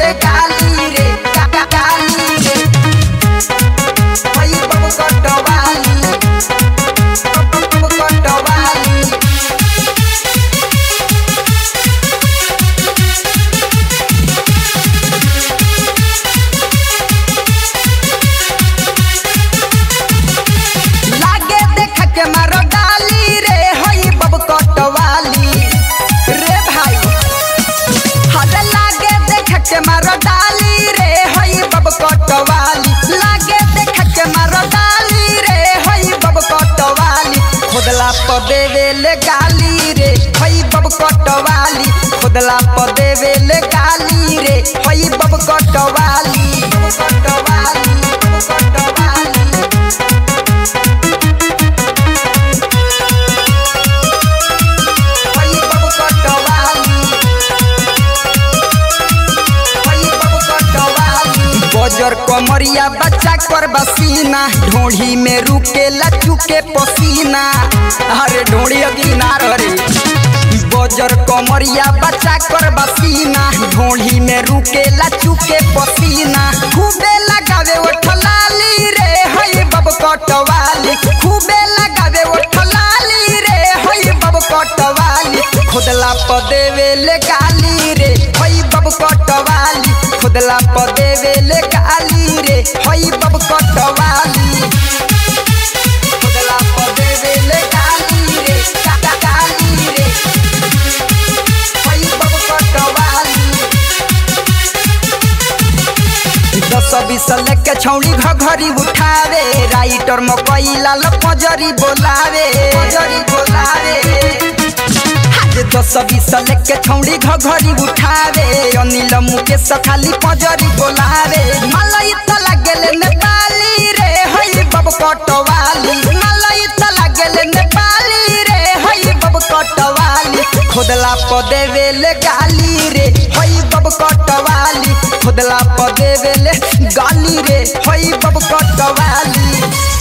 ले गाली रे का- का- गाली रे हई बब कटवाली बब कटवाली लागे देख के मारो डाली रे हई बब कटवाली रे भाई हरे लागे देख के मारो डाली रे हई बब कटवाली लागे देख के मारो डाली रे हई बब कटवाली खुदला प देवे ले गाली रे हई बब कटवाली खुदला प देवे ले गाली रे हई बब कटवाली बब कटवाली बब कटवाली हई बब कटवाली हई बब कटवाली बजर कमरिया बच्चा कर बसीना ढोढ़ी में रुके लचू के पसीना अरे ढोढ़ी अगिना रे बजर कमरिया बच्चा कर बसीना ढोढ़ी में रुके लचू के पसीना खूबे लगावे ओठ लाली रे हई बब कटवाली खूबे लगावे ओठ लाली रे हई बब कटवाली खुदला प देवे ले गाली रे हई बब कटवाली खुदला प देवे ले गाली रे हई बब कटवाली खुदला प देवे ले गाली रे का- का- गाली रे हई बब कटवाली दस बीस लेके छौड़ी घघरी उठावे राइटर मकई लाल पजरी बोलावे पजरी बोलावे आज दस बीस लेके छौड़ी घघरी उठावे अनिल मुकेश खाली पजरी बोलावे मलाई त लागेले नेपाली रे हई बब कटवाली मलाई त लागेले नेपाली रे हई बब कटवाली खुदला प देवे ले गाली रे हई बब कटवाली खुदला प देवे ले गाली रे हई बब कटवाली